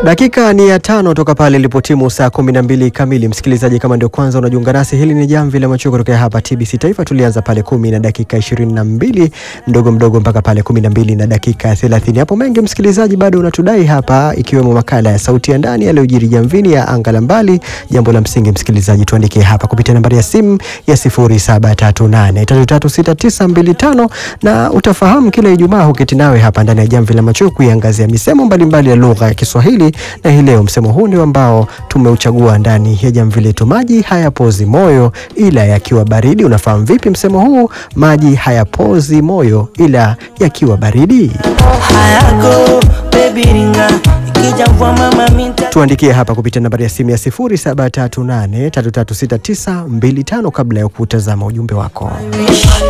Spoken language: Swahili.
Dakika ni ya tano toka pale ilipotimu saa kumi na mbili kamili. Msikilizaji, kama ndio kwanza unajiunga nasi, hili ni jamvi la macho kutokea hapa TBC Taifa. Tulianza pale kumi na dakika ishirini na mbili mdogo mdogo mpaka pale kumi na mbili na dakika thelathini. Hapo mengi msikilizaji bado unatudai hapa, ikiwemo makala ya sauti ya ndani yaliyojiri jamvini ya anga la mbali. Jambo la msingi msikilizaji, tuandikie hapa kupitia nambari ya simu ya 0738336925 na utafahamu kila Ijumaa huketi nawe hapa ndani ya jamvi la macho kuiangazia misemo mbalimbali ya lugha ya Kiswahili na hii leo msemo huu ndio ambao tumeuchagua ndani ya jamvi letu. Maji hayapozi moyo ila yakiwa baridi. Unafahamu vipi msemo huu? Maji hayapozi moyo ila yakiwa baridi. Hayago baby ringa ikija mvua mama minta Tuandikie hapa kupitia nambari ya simu ya 0738336925 kabla ya kutazama ujumbe wako. wish